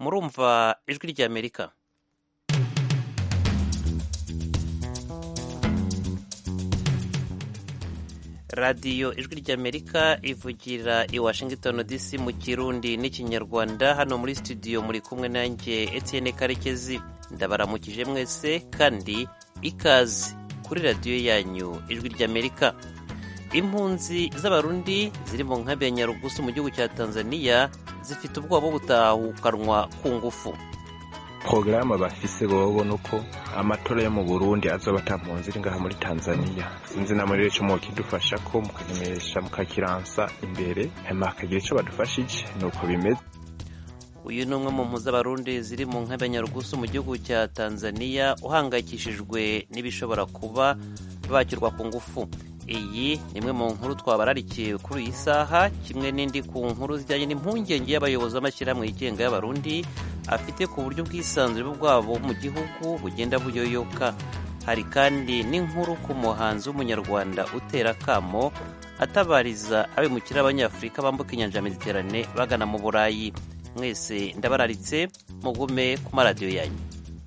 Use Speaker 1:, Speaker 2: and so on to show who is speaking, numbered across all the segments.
Speaker 1: murumva ijwi ry'amerika radiyo ijwi ry'amerika ivugira i washington dc mu kirundi n'ikinyarwanda hano muri studio muri kumwe nanjye etienne karekezi ndabaramukije mwese kandi ikaze kuri radiyo yanyu ijwi ry'amerika impunzi z'abarundi ziri mu nkambi ya nyarugusu mu gihugu cya tanzania zifite ubwoba bwo gutahukanwa ku ngufu
Speaker 2: porogaramu bafise bobo nuko amatora yo mu burundi azoba ata mpunzi iri ngaha muri tanzania sinzi na muri ico mukidufasha ko mukanyemesha mukakiransa imbere hama hakagira ico badufashije nuko bimeze
Speaker 1: uyu ni umwe mu mpunzi z'abarundi ziri mu nkambi ya nyarugusu mu gihugu cya tanzania uhangayikishijwe n'ibishobora kuba bakirwa ku ngufu iyi ni imwe mu nkuru twabararikiye kuri iyi saha kimwe n'indi ku nkuru zijyanye n'impungenge y'abayobozi b'amashyirahamwe yigenga y'abarundi afite ku buryo ubwisanzure bwabo mu gihugu bugenda buyoyoka hari kandi n'inkuru ku muhanzi w'umunyarwanda utera akamo atabariza abimukira abanyafurika bambuka inyanja ya mediterane bagana mu burayi mwese ndabararitse mugume ku maradiyo yanyu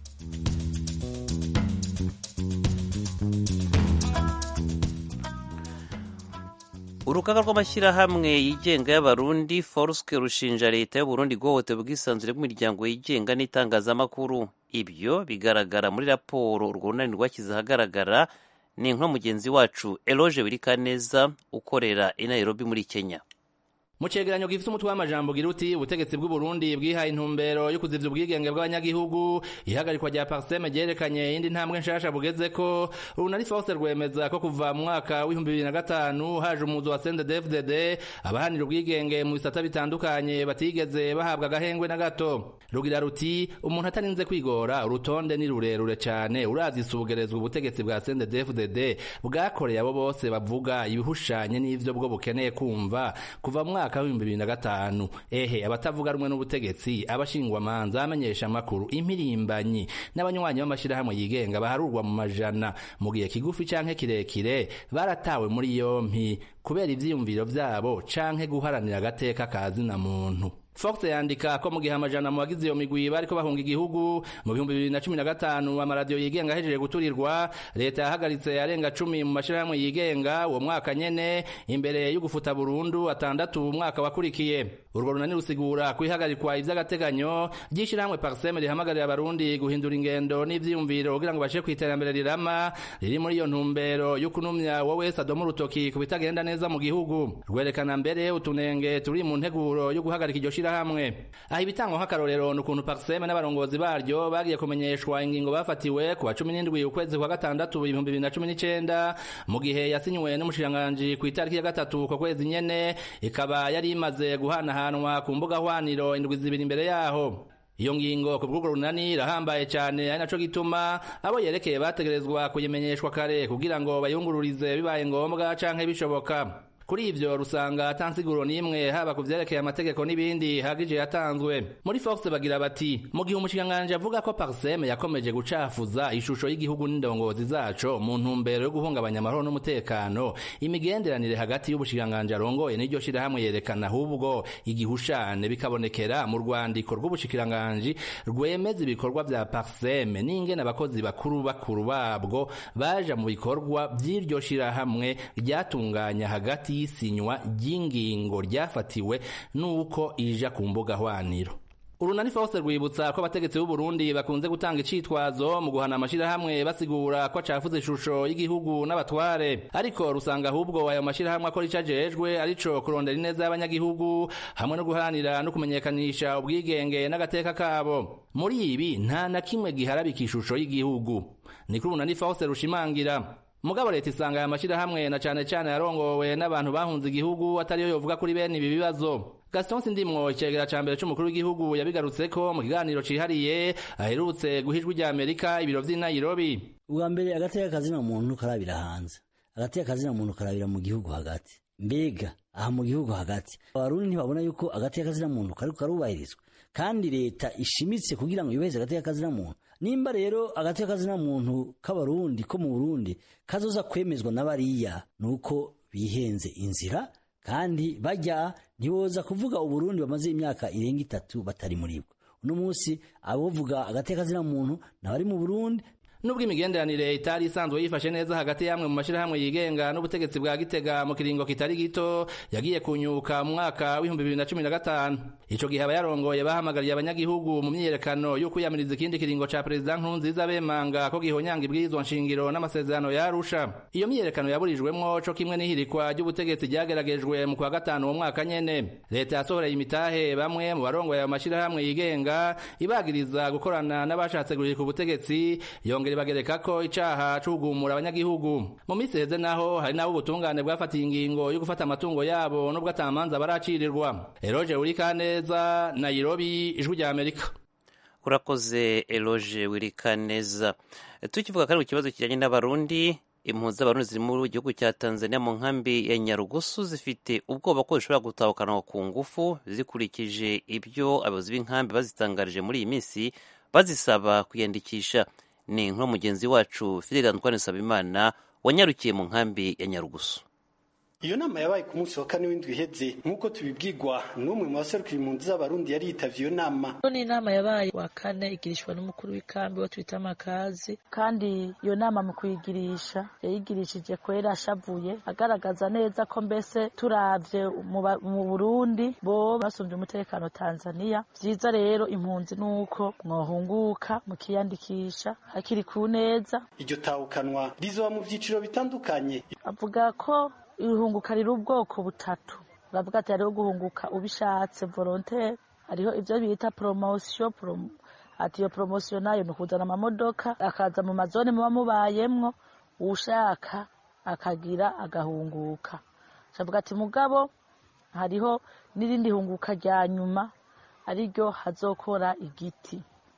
Speaker 1: urugaga rw'amashyirahamwe yigenga y'abarundi foruske rushinja leta y'uburundi guhohotera ubwisanzure bw'imiryango yigenga n'itangazamakuru ibyo bigaragara muri raporo urwo runani rwashyize ahagaragara ni inkuru mugenzi wacu eloge wirikaneza ukorera i nairobi muri kenya
Speaker 3: mu cegeranyo gifite umutwe w'amajambo ugira uti ubutegetsi bw'uburundi bwihaye intumbero yo kuzivya ubwigenge bw'abanyagihugu ihagarikwa rya parseme ryerekanye indi ntambwe nshasha bugezeko urunari force rwemeza ko kuva mu mwaka w'ibihumbi bibiri na gatanu haje umuzo wa sendedefdd abahanira ubwigenge mu bisata bitandukanye batigeze bahabwa agahengwe na gato rugira ruti umuntu atarinze kwigora urutonde ni rurerure cane uravye isubugerezwa ubutegetsi bwa sendedefdd bwakoreye abo bose bavuga ibihushanye n'ivyo bwo bukeneye kumva kuva mu mwaka mwaka w'ibihumbi bibiri na gatanu ehe abatavuga rumwe n'ubutegetsi abashingwamanza abamenyesha amakuru impirimbanyi n'abanywanyi b'amashirahamwe yigenga baharurwa mu majana mu gihe kigufi canke kirekire baratawe muri yompi kubera ivyiyumviro vyabo canke guharanira agateka kazina muntu Fox yandika ko mu gihe amajana mu bagize iyo migwi bariko bahunga igihugu mu bihumbi bibiri na cumi na gatanu amaradiyo yigenga ahejeje guturirwa leta yahagaritse arenga cumi mu mashirahamwe yigenga uwo mwaka nyene imbere yo gufuta burundu atandatu umwaka wakurikiye urwo runani rusigura kwihagarikwa ivy'agateganyo ry'ishirahamwe parseme rihamagarira abarundi guhindura ingendo n'ivyiyumviro kugira ngo bashe kw'iterambere rirama riri muri iyo ntumbero yo kunumya wowe wese adoma urutoki ku bitagenda neza mu gihugu rwerekana mbere utunenge turi mu nteguro yo guhagarika iryo shirahamwe aha ibitangwa nk'akarorero ni ukuntu parseme n'abarongozi baryo bagiye kumenyeshwa ingingo bafatiwe ku wa cumi n'indwi ukwezi kwa gatandatu ibihumbi bibiri na cumi n'icenda mu gihe yasinywe n'umushikiranganji ku itariki ya gatatu ko kwezi nyene ikaba yari imaze guhanahanwa ku mbuga hwaniro indwi zibiri imbere yaho iyo ngingo ku bw'urwo runani irahambaye cyane ari naco gituma abo yerekeye bategerezwa kuyimenyeshwa kare kugira ngo bayungururize bibaye ngombwa canke bishoboka kuri ivyo rusanga atansiguro n'imwe haba ku vyerekeye amategeko n'ibindi hagije yatanzwe muri fox bagira bati mu gihe umushikiranganji avuga ko parseme yakomeje gucafuza ishusho y'igihugu n'indongozi zaco mu ntumbero yo guhungabanya amahoro n'umutekano imigenderanire hagati y'ubushikiranganji arongoye n'iryo shirahamwe yerekana ahubwo igihushane bikabonekera mu rwandiko rw'ubushikiranganji rwemeza ibikorwa vya parseme n'ingene abakozi bakuru bakuru babwo baja mu bikorwa vy'iryo shirahamwe ryatunganya hagati y'isinywa ry'ingingo ryafatiwe n'uko ija ku mbuga hwaniro urunani fose rwibutsa ko abategetsi b'u Burundi bakunze gutanga icitwazo mu guhana amashirahamwe basigura ko acafuze ishusho y'igihugu n'abatware ariko rusanga ahubwo ayo mashirahamwe akora ico ajejwe arico kurondera ineza y'abanyagihugu hamwe no guharanira no kumenyekanisha ubwigenge n'agateka kabo muri ibi nta na kimwe giharabika ishusho y'igihugu niko urunani fose rushimangira mugabo leta isanga aya mashirahamwe na cane cane yarongowe n'abantu bahunze igihugu atariyo yovuga kuri bene ibi bibazo Gaston Sindimwo icegera ca mbere c'umukuru w'igihugu yabigarutseko mu kiganiro cihariye aherutse guha ijwi rya Amerika ibiro vy'i Nairobi
Speaker 4: ubwa mbere agateka kazina muntu karabira hanze agateka kazina muntu karabira mu gihugu hagati mbega aha mu gihugu hagati abarundi ntibabona yuko agateka kazina muntu kariko karubahirizwa kandi leta ishimitse kugira ngo yubahirize agateka kazina muntu nimba rero agateka kazina muntu k'abarundi ko mu burundi kazoza kwemezwa n'abariya nuko bihenze inzira kandi bajya ntiboza kuvuga uburundi bamaze imyaka irenga itatu batari muri bwo uno munsi abovuga agateka kazina muntu nabari mu burundi
Speaker 3: nubwo imigenderanire itari isanzwe yifashe neza hagati y'amwe mu mashyirahamwe yigenga n'ubutegetsi bwa gitega mu kiringo kitari gito yagiye kunyuka mu mwaka w'ibihumbi bibiri na cumi na gatanu ico gihe abayarongoye bahamagariye abanyagihugu mu myiyerekano yo kwiyamiriza ikindi kiringo ca perezida nkurunziza bemanga ko gihonyanga ibwirizwa nshingiro n'amasezerano ya arusha iyo myiyerekano yaburijwemwo co kimwe n'ihirikwa ry'ubutegetsi ryageragejwe mu kwa gatanu uwo mwaka nyene leta yasohoreye imitahe bamwe mu barongoye ayo mashyirahamwe yigenga ibagiriza gukorana n'abashatse guhirika ubutegetsi yongera bagereka ko icaha c'ugumura abanyagihugu mu minsi heze naho hari nabo ubutungane bwafatiye ingingo yo gufata amatungo yabo nubwo atamanza baracirirwa eroje urikaneza nairobi ijwi rya amerika
Speaker 1: urakoze eloge wirikaneza tukivuga kandi ku kibazo kijyanye n'abarundi impunzi z'abarundi ziri mu gihugu cya tanzania mu nkambi ya nyarugusu zifite ubwoba ko zishobora gutahukanwa ku ngufu zikurikije ibyo abayobozi b'inkambi bazitangarije muri iyi minsi bazisaba kwiyandikisha ni inkuru mugenzi wacu Fidel Antoine Sabimana wanyarukiye mu nkambi ya Nyarugusu
Speaker 5: iyo nama yabaye ku munsi wa kane w'indwi iheze nk'uko tubibwirwa n'umwe mu baserukira impunzi z'abarundi yari yitavye iyo nama
Speaker 6: ni inama yabaye wa kane igirishwa n'umukuru w'ikambi wo twita amakazi kandi iyo nama mu kuyigirisha yayigirishije kwera ashavuye agaragaza neza ko mbese turavye mu burundi bo basumvye umutekano tanzania vyiza rero impunzi nuko mwohunguka mukiyandikisha hakiri ku neza
Speaker 5: iryo tahukanwa rizoba mu vyiciro bitandukanye
Speaker 6: avuga ko ihunguka riri ubwoko butatu uravuga ati hariho guhunguka ubishatse volontaire hariho ivyo bita promotion prom ati iyo promotion nayo ni ukuzana amamodoka akaza mu mazone muba mubayemwo uwushaka akagira agahunguka cavuga ati mugabo hariho n'irindi hunguka rya nyuma ariryo hazokora igiti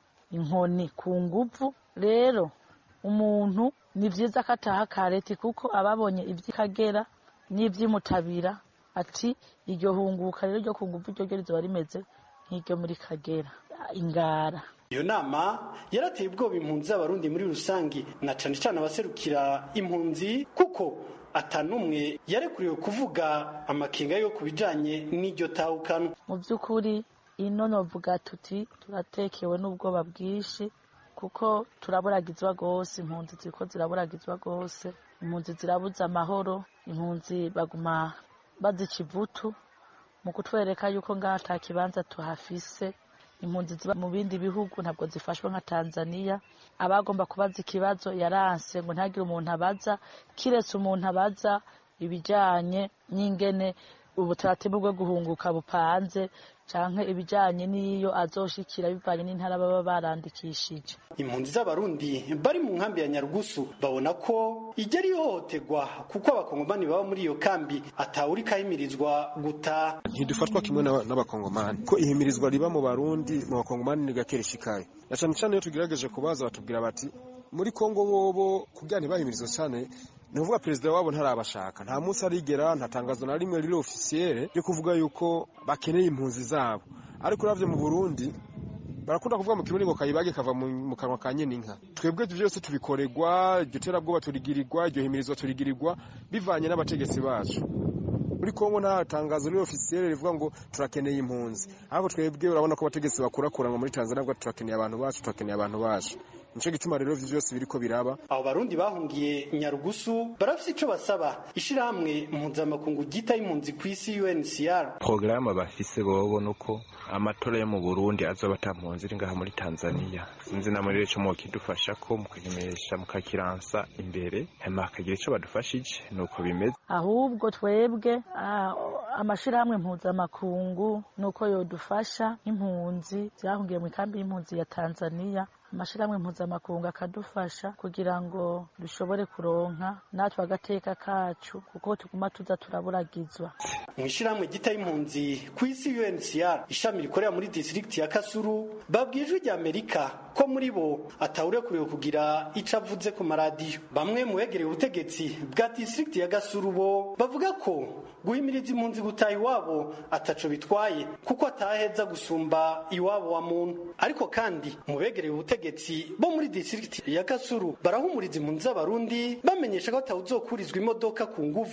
Speaker 6: inkoni ku nguvu rero umuntu ni vyiza ko ataha kareti kuko ababonye ivy'ikagera n'ivy'imutabira ati iryo hunguka rero ryo ku nguvu ryo ryo rizoba rimeze nk'iryo muri kagera ingara
Speaker 5: iyo nama yarateye ubwoba impunzi z'abarundi muri rusange na cane cane abaserukira impunzi kuko atanumwe yarekuriwe kuvuga amakenga yo ku bijanye n'iryo tahukano
Speaker 6: mu vy'ukuri ino novuga tuti turatekewe n'ubwoba bwinshi kuko turaburagizwa rwose impunzi ziriko ziraburagizwa rwose impunzi zirabuze amahoro impunzi baguma bazica ivutu mu kutwereka yuko ngaha ata kibanza tuhafise impunzi ziba mu bindi bihugu ntabwo zifashwe nka tanzania abagomba kubaza ikibazo yaranse ngo ntagire umuntu abaza kiretse umuntu abaza ibijanye n'ingene ubutaratibu bwo guhunguka bupanze canke ibijanye n'iyo azoshikira bivanye n'intara baba barandikishije
Speaker 5: impunzi z'abarundi bari mu nkambi ya nyarugusu babona ko ijya rihohoterwa kuko abakongomani baba muri iyo kambi atawuriko ahimirizwa gutaha
Speaker 7: ntidufatwa kimwe n'abakongomani ko ihimirizwa riba mu barundi mu bakongomani ni gake rishikaye na cane cane iyo tugerageje kubaza batubwira bati muri kongo bobo kugira ntibahimirizwe cane ni ukuvuga perezida wabo ntarabashaka nta munsi arigera nta tangazo na rimwe riri ofisiyere ryo kuvuga yuko bakeneye impunzi zabo ariko uravye mu burundi barakunda kuvuga mu kirundi ngo kayibage kava mu kanwa ka nyene inka twebwe byose tubikorerwa iryo terabwoba turigirirwa iryo himirizwa turigirirwa bivanye n'abategetsi bacu muri kongo nta tangazo riri ofisiyere rivuga ngo turakeneye impunzi ariko twebwe urabona ko abategetsi bakurakuranwa muri tanzania ngo turakeneye abantu bacu turakeneye abantu bacu nico gituma rero ivyo vyose biriko biraba
Speaker 5: abo barundi bahungiye nyarugusu barafise ico basaba ishirahamwe mpuzamakungu ryita y'impunzi kw'isi UNHCR
Speaker 2: porogaramu bafise bobo nuko amatora yo mu burundi azoba ata mpunzi iri ngaha muri tanzania sinzi na muri ico mwokidufasha ko mukagimesha mukakiransa imbere hama hakagira ico badufashije nuko bimeze
Speaker 6: ahubwo twebwe amashirahamwe mpuzamakungu nuko yodufasha nk'impunzi zahungiye mu ikambi y'impunzi ya tanzania amashirahamwe mpuzamakungu akadufasha kugira ngo dushobore kuronka natwe agateka kacu kuko tuguma tuza turaburagizwa
Speaker 5: mu ishirahamwe gita y'impunzi ku isi UNHCR ishami rikorera muri district ya Kasuru babwiye ijwi rya Amerika ko muri bo atawurekuriwe kugira ico avuze ku maradiyo bamwe mu begereye ubutegetsi bwa district ya Gasuru bo bavuga ko guhimiriza impunzi gutaha iwabo ataco bitwaye kuko ataheza gusumba iwabo wa muntu ariko kandi mu begereye ubutegetsi bo muri district ya Kasuru barahumuriza impunzi z'abarundi bamenyesha ko atawuzokurizwa imodoka ku nguvu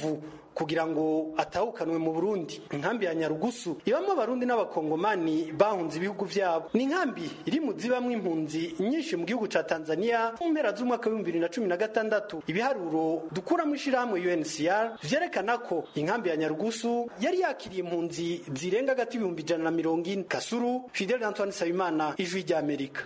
Speaker 5: kugira ngo atahukanwe mu burundi inkambi ya nyarugusu ibamo abarundi n'abakongomani bahunze ibihugu vyabo ni inkambi iri mu zibamwo impunzi nyinshi mu gihugu ca tanzania mu mpera z'umwaka w'ibihumbi bibiri na cumi na gatandatu ibiharuro dukura mu ishirahamwe uncr vyerekana ko inkambi ya nyarugusu yari yakiriye impunzi zirenga hagati y'ibihumbi ijana na mirongo ine kasuru fidel antoine nsabimana ijwi ry'amerika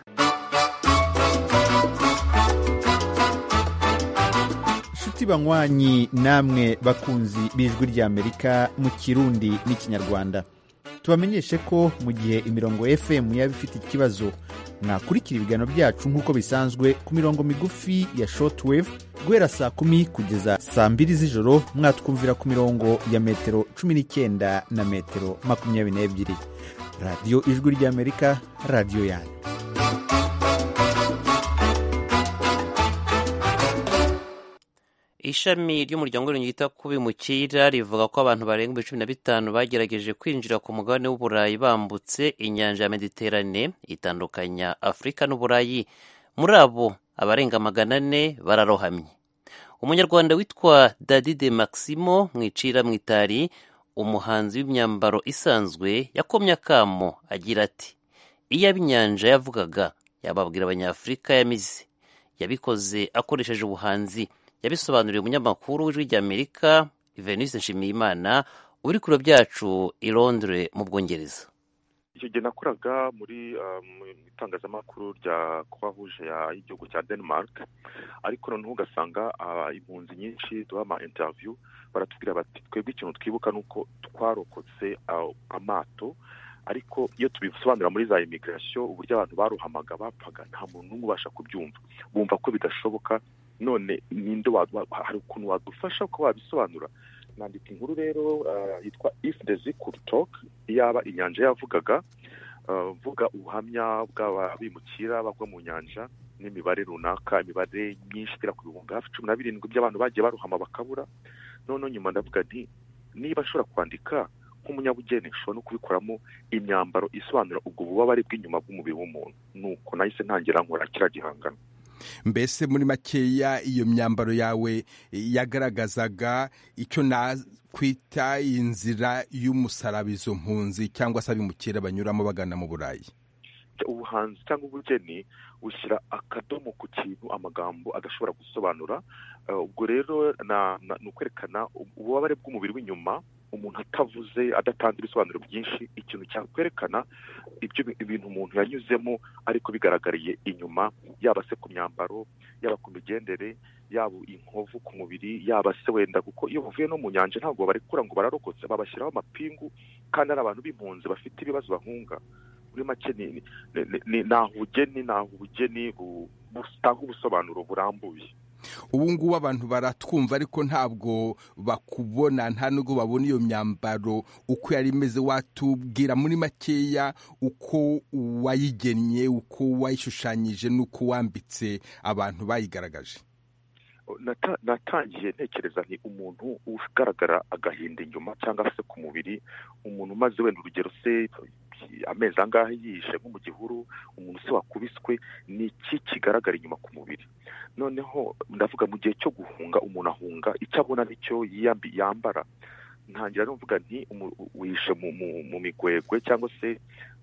Speaker 8: nshuti banywanyi namwe bakunzi b'ijwi ry'amerika mu kirundi n'ikinyarwanda tubamenyeshe ko mu gihe imirongo fm yaba ifite ikibazo mwakurikira ibiganiro byacu nk'uko bisanzwe ku mirongo migufi ya shortwave guhera saa kumi kugeza saa mbiri z'ijoro mwatwumvira ku mirongo ya metero cumi n'icyenda na metero makumyabiri n'ebyiri radiyo ijwi ry'amerika radiyo yanyu
Speaker 1: ishami ry'umuryango w'ibintu ryita ku bimukira rivuga ko abantu barenga ibihumbi cumi na bitanu bagerageje kwinjira ku mugabane w'uburayi bambutse inyanja ya mediterane itandukanya afurika n'uburayi muri abo abarenga magana ane bararohamye umunyarwanda witwa dadide maximo mwicira mwitari umuhanzi w'imyambaro isanzwe yakomye akamo agira ati iyo ab'inyanja yavugaga yababwira abanyafurika yamize yabikoze akoresheje ubuhanzi yabisobanuriye umunyamakuru w'ijwi ry'amerika venise nshimiyimana uri kure byacu i londres mu bwongereza
Speaker 9: icyo gihe nakoraga muri mu itangazamakuru rya croix y'igihugu cya denmark ariko noneho ugasanga impunzi nyinshi duha ama interview baratubwira bati twebwe ikintu twibuka ni uko twarokotse amato ariko iyo tubisobanura muri za imigirasiyo uburyo abantu baruhamaga bapfaga nta muntu n'umwe ubasha kubyumva bumva ko bidashoboka none ninde hari ukuntu wadufasha ko wabisobanura nandika inkuru rero yitwa if the sea could talk iyaba inyanja yavugaga mvuga ubuhamya bw'ababimukira bagwa mu nyanja n'imibare runaka imibare myinshi igera ku bihumbi hafi cumi na birindwi by'abantu bagiye baruhama bakabura noneho nyuma ndavuga nti niba ashobora kwandika nk'umunyabugeni nshobora no kubikoramo imyambaro isobanura ubwo bubabare bw'inyuma bw'umubiri w'umuntu nuko nahise ntangira nkora kiriya gihangano
Speaker 10: mbese muri makeya iyo myambaro yawe yagaragazaga icyo nakwita inzira y'umusaraba izo mpunzi cyangwa se abimukira banyuramo bagana mu burayi
Speaker 9: ubuhanzi cyangwa ubugeni bushyira akadomo ku kintu amagambo adashobora gusobanura ubwo rero ni ukwerekana ububabare bw'umubiri w'inyuma umuntu atavuze adatanze ibisobanuro byinshi ikintu cyakwerekana ibyo ibintu umuntu yanyuzemo ariko bigaragariye inyuma yaba se ku myambaro yaba ku migendere yaba inkovu ku mubiri yaba se wenda kuko iyo bavuye no mu nyanja ntabwo barekura ngo bararokotse babashyiraho amapingu kandi ari abantu b'impunzi bafite ibibazo bahunga muri make ni aho ubugeni ni aho ubugeni butanga ubusobanuro burambuye
Speaker 10: ubu ngubu abantu baratwumva ariko ntabwo bakubona nta nubwo babona iyo myambaro uko yari imeze watubwira muri makeya uko wayigennye uko wayishushanyije n'uko wambitse abantu bayigaragaje
Speaker 9: natangiye ntekereza ni umuntu ugaragara agahinda inyuma cyangwa se ku mubiri umuntu umaze wenda urugero se amezi angahe yihishe nko mu gihuru umuntu se wakubiswe ni iki kigaragara inyuma ku mubiri noneho ndavuga mu gihe cyo guhunga umuntu ahunga icyo abona nicyo yambara ntangira numvuga nti wihishe mu migwegwe cyangwa se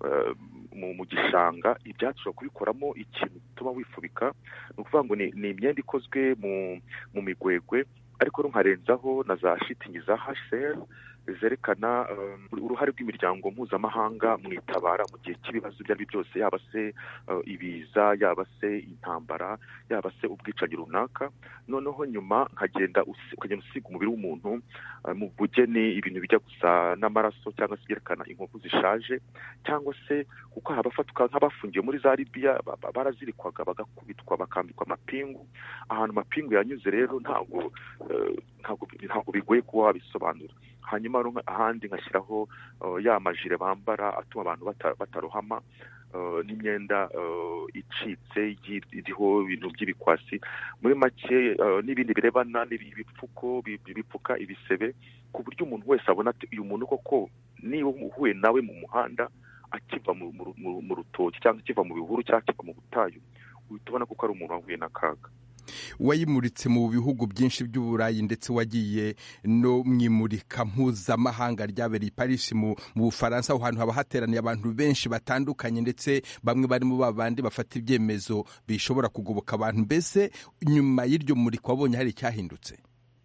Speaker 9: mu gishanga ibyatsi ushobora kubikoramo ikintu gituma wifubika ni ukuvuga ngo ni imyenda ikozwe mu migwegwe ariko nkarenzaho na za shitingi za hsr zerekana uruhare rw'imiryango mpuzamahanga mu itabara mu gihe cy'ibibazo ibyo ari byo byose yaba se ibiza yaba se intambara yaba se ubwicanyi runaka noneho nyuma nkagenda ukagenda usiga umubiri w'umuntu mu bugeni ibintu bijya gusa n'amaraso cyangwa se byerekana inkovu zishaje cyangwa se kuko abafatwa nk'abafungiye muri za libiya barazirikwaga bagakubitwa bakambikwa amapingu ahantu amapingu yanyuze rero ntabwo ntabwo bigoye kuba wabisobanura hanyuma ahandi ngashyiraho ya majire bambara atuma abantu batarohama n'imyenda icitse iriho ibintu by'ibikwasi muri make n'ibindi birebana ibipfuko bipfuka ibisebe ku buryo umuntu wese abona ati uyu muntu koko niba uhuye nawe mu muhanda akiva mu rutoki cyangwa akiva mu bihuru cyangwa akiva mu butayu uhita ubona ko ari umuntu wahuye n'akaga
Speaker 10: wayimuritse mu bihugu byinshi by'uburayi ndetse wagiye no mu imurika mpuzamahanga ryabereye i paris mu bufaransa aho hantu haba hateraniye abantu benshi batandukanye ndetse bamwe barimo babandi bafata ibyemezo bishobora kugoboka abantu mbese nyuma y'iryo murika wabonye hari icyahindutse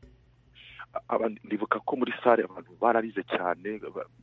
Speaker 9: ndibuka ko muri sare abantu bararize cyane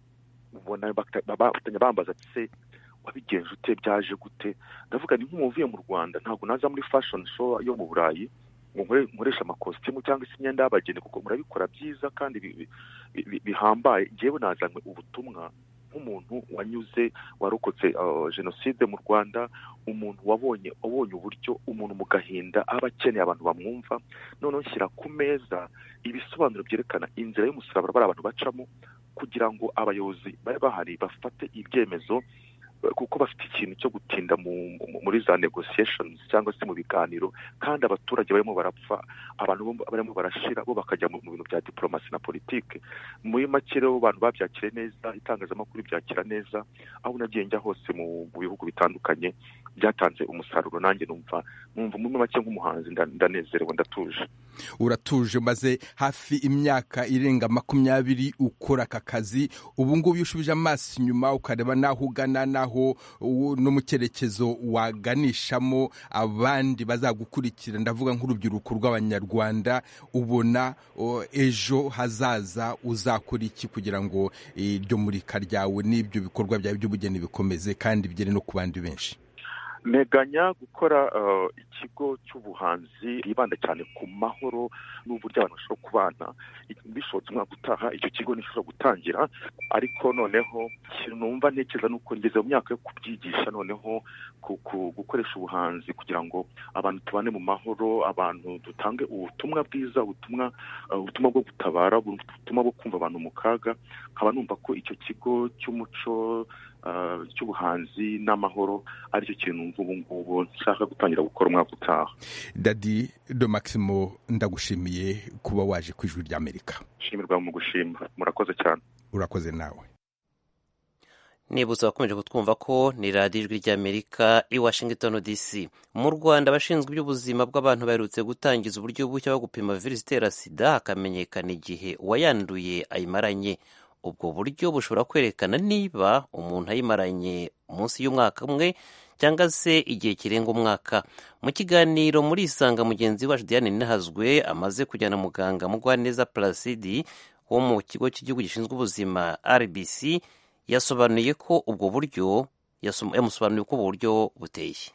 Speaker 9: ubona bafatanya bambaza se wabigenje ute byaje gute ndavuga ni nk'umuntu uvuye mu rwanda ntabwo naza muri fashion show yo mu burayi ngo nkoreshe amakositimu cyangwa se imyenda y'abageni kuko murabikora byiza kandi bihambaye ngewe nazanywe ubutumwa nk'umuntu wanyuze warokotse jenoside mu rwanda umuntu wabonye wabonye uburyo umuntu mu gahinda aba akeneye abantu bamwumva noneho nshyira ku meza ibisobanuro byerekana inzira y'umusaraba bari abantu bacamo kugira ngo abayobozi babe bahari bafate ibyemezo kuko bafite ikintu cyo gutinda muri za negotiations cyangwa se mu biganiro kandi abaturage barimo barapfa abantu barimo barashira bo bakajya mu bintu bya diplomasi na politike muri make rero abantu babyakire neza itangazamakuru byakira neza aho nagiye njya hose mu bihugu bitandukanye byatanze umusaruro nanjye numva numva muri make nk'umuhanzi ndanezerewe ndatuje
Speaker 10: uratuje maze hafi imyaka irenga makumyabiri ukora aka kazi ubu ngubu iyo ushubije amaso inyuma ukareba n'aho ugana n'aho no mu cyerekezo waganishamo abandi bazagukurikira ndavuga nk'urubyiruko rw'abanyarwanda ubona ejo hazaza uzakora iki kugira ngo iryo murika ryawe n'ibyo bikorwa byawe by'ubugeni bikomeze kandi bigere no ku bandi benshi
Speaker 9: nteganya gukora ikigo cy'ubuhanzi bwibanda cyane ku mahoro n'uburyo abantu bashobora kubana bishobotse umwaka utaha icyo kigo nishobora gutangira ariko noneho ikintu numva ntekereza ni uko ngeze mu myaka yo kubyigisha noneho gukoresha ubuhanzi kugira ngo abantu tubane mu mahoro abantu dutange ubutumwa bwiza ubutumwa ubutumwa bwo gutabara ubutumwa bwo kumva abantu mu kaga nkaba numva ko icyo kigo cy'umuco cy'ubuhanzi n'amahoro aricyo kintu numva ubu ngubu nshaka gutangira gukora umwaka utaha
Speaker 10: dadi do maximo ndagushimiye kuba waje ku ijwi ry'amerika
Speaker 9: shimirwa mu gushima murakoze cyane
Speaker 10: urakoze nawe
Speaker 1: nibutsa abakomeje kutwumva ko ni radiyo ijwi ry'amerika i washington dc mu rwanda abashinzwe iby'ubuzima bw'abantu baherutse gutangiza uburyo bushya bwo gupima virusi itera sida hakamenyekana igihe uwayanduye ayimaranye ubwo buryo bushobora kwerekana niba umuntu ayimaranye munsi y'umwaka umwe cyangwa se igihe kirenga umwaka mu kiganiro muri isanga mugenzi wacu diane ninahazwe amaze kujyana muganga mugwaneza placidi wo mu kigo cy'igihugu gishinzwe ubuzima rbc yasobanuye ko ubwo buryo yamusobanuriye uko ubu buryo buteye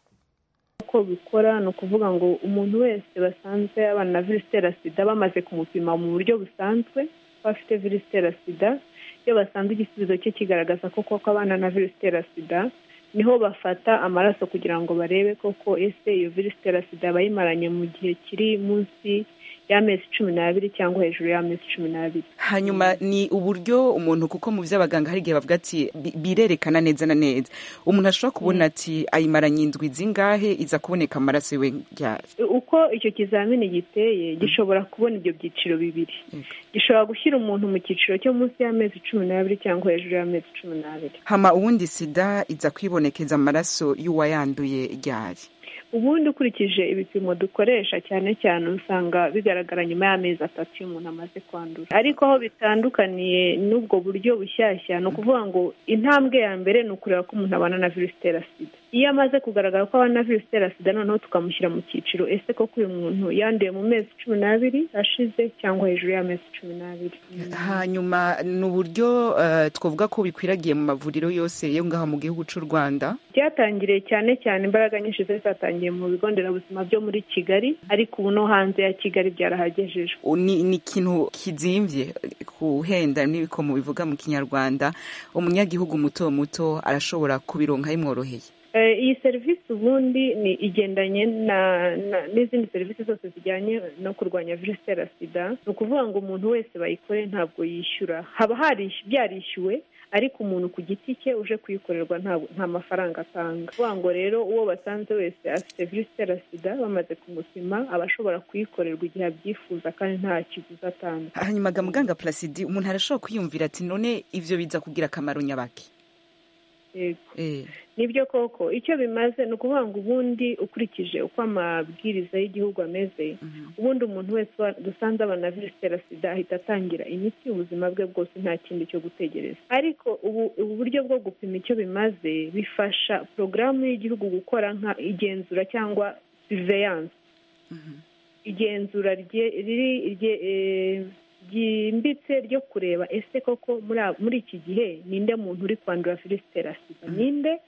Speaker 11: uko bikora ni ukuvuga ngo umuntu wese basanzwe abana na virusi itera sida bamaze kumupima mu buryo busanzwe ko afite virusi itera sida iyo basanze igisubizo cye kigaragaza ko koko abana na virusi itera sida niho bafata amaraso kugira ngo barebe koko ese iyo virusi itera sida bayimaranye mu gihe kiri munsi y'amezi cumi n'abiri cyangwa hejuru y'amezi cumi n'abiri
Speaker 12: hanyuma ni uburyo umuntu kuko mu by'abaganga hari igihe bavuga ati birerekana neza na neza umuntu ashobora kubona ati ayimaranye indwi zingahe iza kuboneka amaraso yiwe ryari
Speaker 11: uko icyo kizamini giteye gishobora kubona ibyo byiciro bibiri gishobora gushyira umuntu mu cyiciro cyo munsi y'amezi cumi n'abiri cyangwa hejuru y'amezi cumi n'abiri
Speaker 12: hama ubundi sida iza kwibonekeza amaraso y'uwayanduye ryari
Speaker 11: ubundi ukurikije ibipimo dukoresha cyane cyane usanga bigaragara nyuma y'amezi atatu iyo umuntu amaze kwandura ariko aho bitandukaniye n'ubwo buryo bushyashya ni ukuvuga ngo intambwe ya mbere ni ukureba ko umuntu abana na virusi itera sida iyo amaze kugaragara ko abana na virusi itera sida noneho tukamushyira mu cyiciro ese koko uyu muntu yanduye mu mezi cumi n'abiri ashize cyangwa hejuru y'amezi cumi n'abiri
Speaker 12: hanyuma ni uburyo twavuga ko bikwiragiye mu mavuriro yose yo ngaho mu gihugu cy'u rwanda
Speaker 11: byatangiriye cyane cyane imbaraga nyinshi zari zatangiye mu bigo nderabuzima byo muri kigali ariko ubu no hanze ya kigali byarahagejejwe
Speaker 12: ni ikintu kizimbye kuhenda n'ibikomo bivuga mu kinyarwanda umunyagihugu muto muto arashobora kubironka bimworoheye
Speaker 11: iyi serivisi ubundi ni igendanye n'izindi serivisi zose zijyanye no kurwanya virusi itera sida ni ukuvuga ngo umuntu wese bayikore ntabwo yishyura haba byarishyuwe ariko umuntu ku giti cye uje kuyikorerwa nta mafaranga atanga kuvuga ngo rero uwo basanze wese afite virusi itera sida bamaze kumupima aba ashobora kuyikorerwa igihe abyifuza kandi nta kiguzi atanga
Speaker 12: hanyuma muganga placidi umuntu arashobora kwiyumvira ati none ibyo biza kugira akamaro nyabaki
Speaker 11: yego nibyo koko icyo bimaze ni ukuvuga ngo ubundi ukurikije uko amabwiriza y'igihugu ameze ubundi umuntu wese dusanze abana virusi itera sida ahita atangira imiti ubuzima bwe bwose nta kindi cyo gutegereza ariko ubu ubu buryo bwo gupima icyo bimaze bifasha porogaramu y'igihugu gukora nka igenzura cyangwa surveillance igenzura riri ryimbitse ryo kureba ese koko muri iki gihe ninde muntu uri kwandura virusi itera sida ninde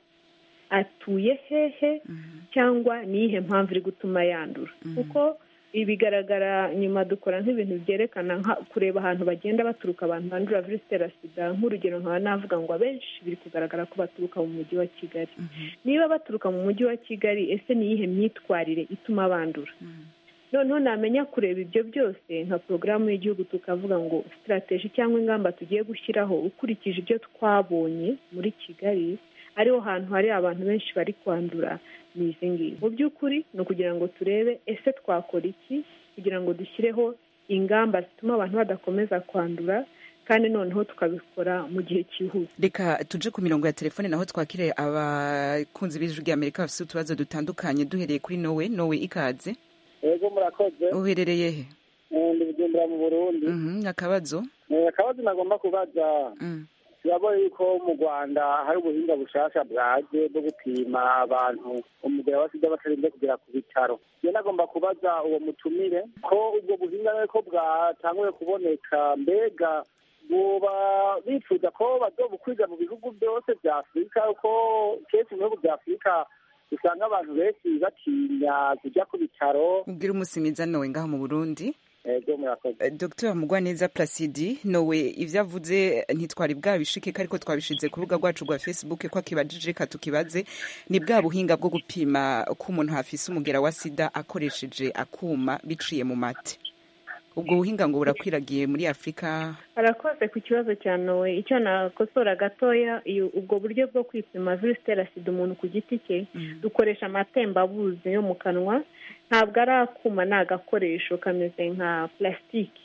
Speaker 11: atuye hehe cyangwa ni iyihe mpamvu iri gutuma yandura kuko ibi bigaragara nyuma dukora nk'ibintu byerekana kureba ahantu bagenda baturuka abantu bandura virusi itera sida nk'urugero nkaba navuga ngo abenshi biri kugaragara ko baturuka mu mujyi wa kigali niba baturuka mu mujyi wa kigali ese ni iyihe myitwarire ituma bandura noneho namenya kureba ibyo byose nka porogaramu y'igihugu tukavuga ngo sitarateji cyangwa ingamba tugiye gushyiraho ukurikije ibyo twabonye muri kigali ariho hantu hari abantu benshi bari kwandura ni izi ngizi mu by'ukuri ni ukugira ngo turebe ese twakora iki kugira ngo dushyireho ingamba zituma abantu badakomeza kwandura kandi noneho tukabikora mu gihe cyihuse
Speaker 12: reka tuje ku mirongo ya telefone naho twakire abakunzi b'ijwi ry'amerika bafite utubazo dutandukanye duhereye kuri nowe nowe ikaze
Speaker 13: yego murakoze
Speaker 12: uherereye he
Speaker 13: ndi bujumbura mu burundi
Speaker 12: akabazo
Speaker 13: akabazo nagomba kubaza turabona yuko mu rwanda hari ubuhinga bushasha bwaje bwo gupima abantu umugera wa sida batarinze kugera ku bitaro iyo nagomba kubaza uwo mutumire ko ubwo buhinga ko bwatanguye kuboneka mbega buba bifuza ko bazobukwiza mu bihugu byose bya afurika kuko kenshi mu bihugu bya afurika usanga abantu benshi batinya kujya ku bitaro
Speaker 12: ubwira umusimiza nowe ngaho mu burundi
Speaker 13: ego murakoze
Speaker 12: dr mugwaneza placidi nowe ibyo avuze ntitwari bwabishike ariko twabishize ku rubuga rwacu rwa facebook ko akibajije reka tukibaze ni bwa buhinga bwo gupima ko umuntu hafise umugera wa sida akoresheje akuma biciye mu mate ubwo buhinga ngo burakwiragiye muri afurika
Speaker 11: arakoze ku kibazo cya nowe icyo nakosora gatoya ubwo buryo bwo kwipima virusi itera sida umuntu ku giti cye dukoresha amatembabuzi yo mu kanwa ntabwo ari akuma ni agakoresho kameze nka plasitiki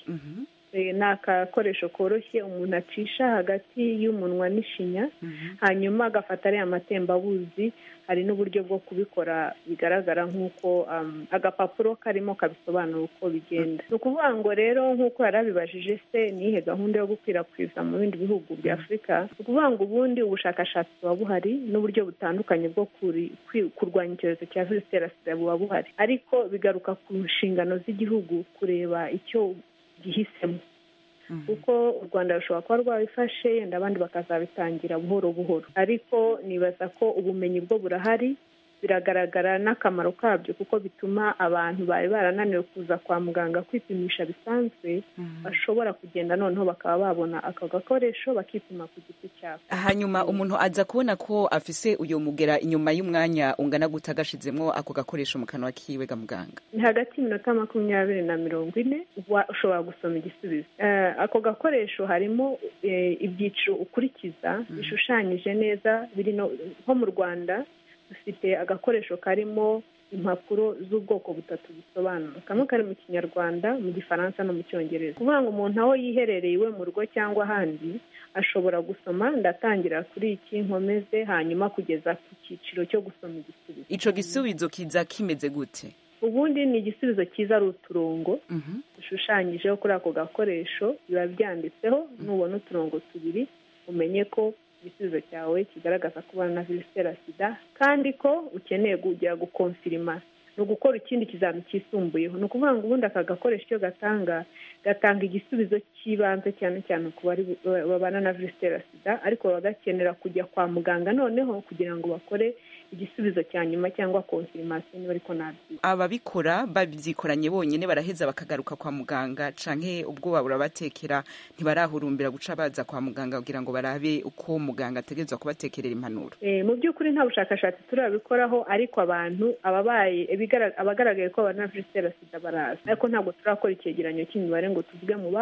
Speaker 11: ni akakoresho koroshye umuntu acisha hagati y'umunwa n'ishinya hanyuma agafata ariya matembabuzi hari n'uburyo bwo kubikora bigaragara nk'uko agapapuro karimo kabisobanura uko bigenda ni ukuvuga ngo rero nk'uko yari abibajije se nihe gahunda yo gukwirakwiza mu bindi bihugu bya afurika ni ukuvuga ngo ubundi ubushakashatsi buba buhari n'uburyo butandukanye bwo kurwanya icyorezo cya virusi itera sida buba buhari ariko bigaruka ku nshingano z'igihugu kureba icyo gihisemo kuko u rwanda rushobora kuba rwabifashe yenda abandi bakazabitangira buhoro buhoro ariko nibaza ko ubumenyi bwo burahari biragaragara n'akamaro kabyo kuko bituma abantu bari barananiwe kuza kwa muganga kwipimisha bisanzwe bashobora kugenda noneho bakaba babona ako gakoresho bakipima ku giti cyabo
Speaker 12: hanyuma umuntu aza kubona ko afise uyu mugera inyuma y'umwanya ungana guta agashizemo ako gakoresho mu kanwa kiwe ga muganga
Speaker 11: ni hagati y'iminota makumyabiri na mirongo ine ushobora gusoma igisubizo ako gakoresho harimo ibyiciro ukurikiza bishushanyije neza biri nko mu rwanda dufite agakoresho karimo impapuro z'ubwoko butatu bisobanura kamwe kari mu kinyarwanda mu gifaransa no mu cyongereza kuvuga ngo umuntu aho yiherereye iwe mu rugo cyangwa ahandi ashobora gusoma ndatangira kuri iki nkomeze hanyuma kugeza ku cyiciro cyo gusoma igisubizo
Speaker 12: ico gisubizo kiza kimeze gute
Speaker 11: ubundi ni igisubizo cyiza ari uturongo dushushanyijeho kuri ako gakoresho biba byanditseho nubona uturongo tubiri umenye ko igisubizo cyawe kigaragaza ko ubana na virusi itera sida kandi ko ukeneye kujya gukonfirima ni ugukora ikindi kizami cyisumbuyeho ni ukuvuga ngo ubundi aka gakoresho icyo gatanga gatanga igisubizo cy'ibanze cyane cyane ku bari babana na virusi itera sida ariko baba gakenera kujya kwa muganga noneho kugira ngo bakore igisubizo cya nyuma cyangwa konfirimasiyo niba ariko nabyiza
Speaker 12: ababikora babyikoranye bonyine baraheza bakagaruka kwa muganga canke ubwoba burabatekera ntibarahurumbira guca baza kwa muganga kugira ngo barabe uko muganga ategerezwa kubatekerera impanuro
Speaker 11: mu by'ukuri nta bushakashatsi turabikoraho ariko abantu ababaye abagaragaye ko babana na virusi itera sida baraza ariko ntabwo turakora icyegeranyo cy'imibare ngo tuvuge mu bagafashe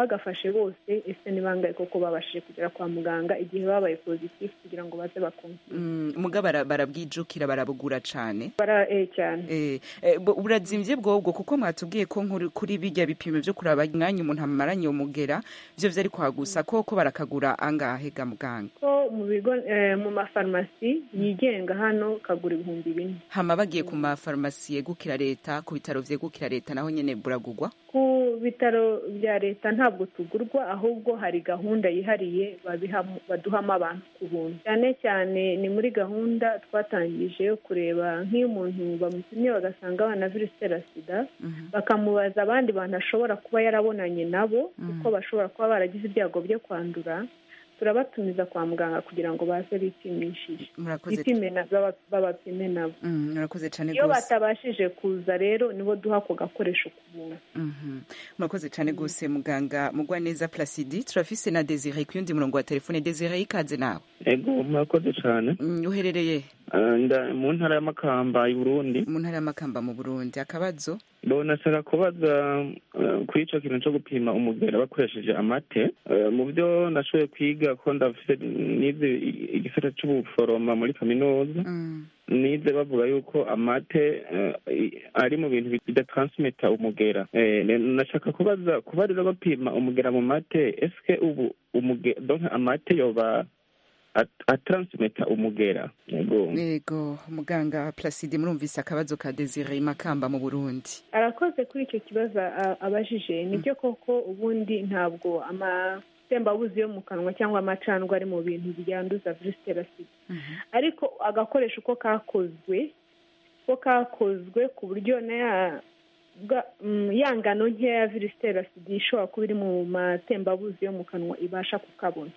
Speaker 11: bafashe bose ese ni bangahe koko babashije kugera kwa muganga igihe babaye pozitifu kugira ngo baze bakumvire
Speaker 12: muga barabwijukira barabugura cane
Speaker 11: bara eh cyane
Speaker 12: eh eh, bu- burazimvye bwobwo kuko mwatubwiye ko nkuri- kuri bijya bipimo vyo kuraba mwanya umuntu amaranye umugera vyo vyari kwagusa koko barakagura angahe ga muganga
Speaker 11: ko mu bigo eh, mu mafarumasi yigenga hano kagura ibihumbi bine
Speaker 12: hama bagiye ku mafarumasi yegukira leta ku bitaro vyegukira leta naho nyene buragurwa
Speaker 11: ku bitaro bya leta ntabwo tugurwa ahubwo hari gahunda yihariye babihamo- baduhamo abantu ku buntu cyane cyane ni muri gahunda twatangije yo kureba nk'iyo umuntu bamupimye bagasanga abana virusi itera sida bakamubaza abandi bantu ashobora kuba yarabonanye nabo kuko bashobora kuba baragize ibyago byo kwandura turabatumiza kwa muganga kugira ngo baze bipimishije
Speaker 12: Murakoze.
Speaker 11: bipime na- baba- babapime nabo
Speaker 12: Mm, murakoze cane
Speaker 11: iyo
Speaker 12: gose
Speaker 11: batabashije kuza rero nibo duha ako gakoresho ku buntu
Speaker 12: Mhm. murakoze cane gose muganga mugwa neza placidi turafise na desire ku yundi murongo wa telefone desire ikaze nawe
Speaker 14: ego murakoze cyane
Speaker 12: Mm, uherereye
Speaker 14: Ah, nda mu ntara y'amakamba i burundi
Speaker 12: mu ntara y'amakamba mu burundi akabazo
Speaker 14: nashaka kubaza eh, kuri icyo kintu cyo gupima umugera bakoresheje amate Eh, mu byo nashoboye kwiga ko ndafite nize i- igisata cy'ubuforoma muri kaminuza nize bavuga yuko amate eh, i- ari mu bintu bidatransimita umugera Eh, ne- nashaka kubaza kuba rero bapima umugera mu mate eske ubu umugera donc amate yoba at- atransimita umugera yego
Speaker 12: yego muganga placide murumvise akabazo ka desire makamba mu burundi
Speaker 11: arakoze kuri icyo kibazo a- abajije nibyo koko ubundi ntabwo amatembabuzi yo mu kanwa cyangwa amacandwe ari mu bintu byanduza virusi itera sida ariko agakoresho uko kakozwe ko kakozwe ku buryo na ya bwa- mm, ya ngano nkeya ya virusi itera sida ishobora kuba iri mu matembabuzi yo mu kanwa ibasha kukabona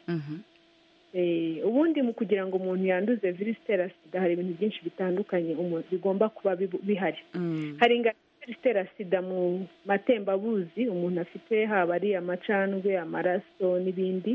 Speaker 11: Eh, ubundi mu kugira ngo umuntu yanduze virusi itera sida hari ibintu byinshi bitandukanye umuntu bigomba kuba bibu- bihari hari ingano ya virusi itera sida mu matembabuzi umuntu afite haba ari amacandwe amaraso n'ibindi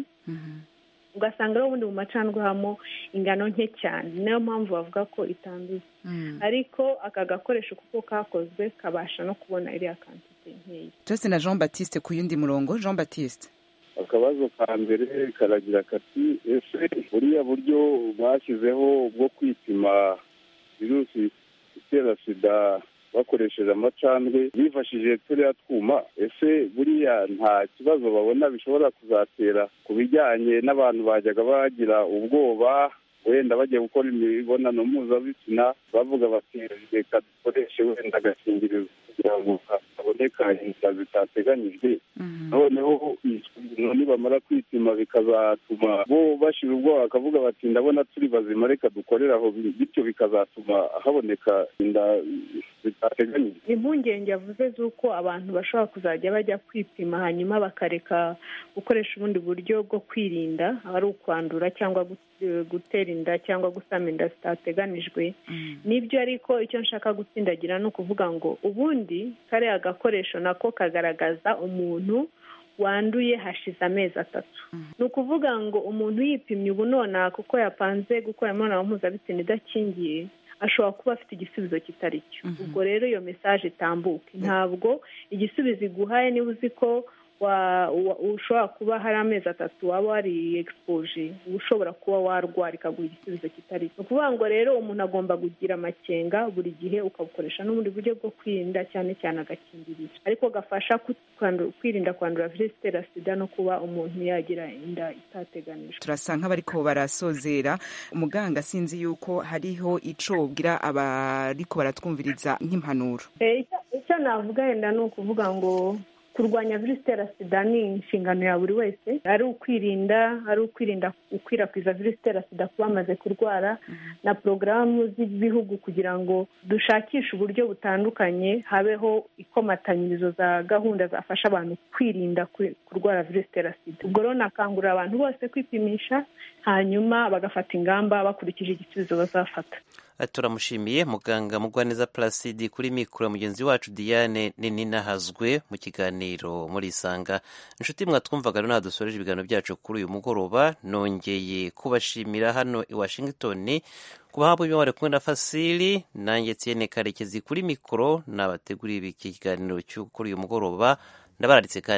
Speaker 11: ugasanga rero ubundi mu macandwe habamo ingano nke cyane niyo mpamvu bavuga ko itanduza ariko aka gakoresho kuko kakozwe kabasha no kubona iriya kantite nkeya
Speaker 12: Jose na Jean Baptiste ku yundi murongo Jean Baptiste
Speaker 15: akabazo ka mbere karagira kati ese buriya buryo bashyizeho bwo kwipima virusi itera sida bakoresheje amacandwe bifashishije turiya twuma ese buriya nta kibazo babona bishobora kuzatera ku bijyanye n'abantu bajyaga bagira ubwoba wenda bagiye gukora imibonano mpuzabitsina bavuga bati reka dukoreshe wenda agakingirizo kugira ngo haboneka inzira zitateganyijwe noneho nibamara kwipima bikazatuma bo bashira ubwoba bakavuga bati ndabona turi bazima reka dukorere aho bityo bikazatuma haboneka inda zitateganyijwe
Speaker 11: impungenge yavuze z'uko abantu bashobora kuzajya bajya kwipima hanyuma bakareka gukoresha ubundi buryo bwo kwirinda ari ukwandura cyangwa gu- gutera inda cyangwa gusama inda zitateganijwe nibyo ariko icyo nshaka gutsindagira ni ukuvuga ngo ubundi kariya gakoresho nako kagaragaza umuntu wanduye hashize amezi atatu ni ukuvuga ngo umuntu yipimye ubu nonaha kuko yapanze gukora imibonano mpuzabitsina idakingiye ashobora kuba afite igisubizo kitari cyo ubwo rero iyo mesaje itambuke ntabwo igisubizo iguhaye niba uzi ko wa- wa- ushobora kuba hari amezi atatu waba wari egisipoje uba ushobora kuba warwara ikaguha igisubizo kitari cyo ni ukuvuga ngo rero umuntu agomba kugira amakenga buri gihe ukabukoresha n'ubundi buryo bwo kwirinda cyane cyane agakingirizo ariko gafasha ku- kwandu- kwirinda kwandura virusi itera sida no kuba umuntu yagira inda itateganijwe
Speaker 12: turasa nk'abariko barasozera umuganga sinzi yuko hariho ico ubwira abariko baratwumviriza nk'impanuro
Speaker 11: Eh, icyo- icyo navuga wenda ni ukuvuga ngo kurwanya virusi itera sida ni inshingano ya buri wese ari ukwirinda ari ukwirinda gukwirakwiza virusi itera sida ku bamaze kurwara na porogaramu z'ibihugu kugira ngo dushakishe uburyo butandukanye habeho ikomatanyirizo za gahunda zafasha abantu kwirinda kwi- kurwara virusi itera sida ubwo rero nakangurira abantu bose kwipimisha hanyuma bagafata ingamba bakurikije igisubizo bazafata
Speaker 1: turamushimiye muganga mugwaneza placide kuri mikoro mugenzi wacu diane ninahazwe mu kiganiro muri isanga inshuti mwatwumvaga rero dusoreje ibiganiro byacu kuri uyu mugoroba nongeye kubashimira hano i washington ku bahabwa ibyo bari kumwe na fasili nanjye tiene karekezi kuri mikoro nabateguriye iki kiganiro cyo kuri uyu mugoroba ndabararitse kandi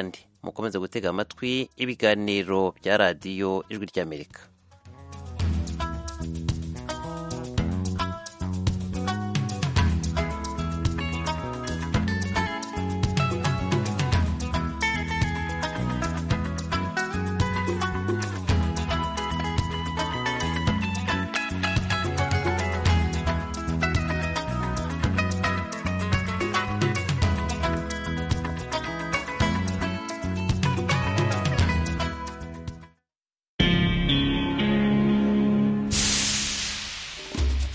Speaker 1: mukomeze gutega amatwi ibiganiro bya radiyo ijwi ry'amerika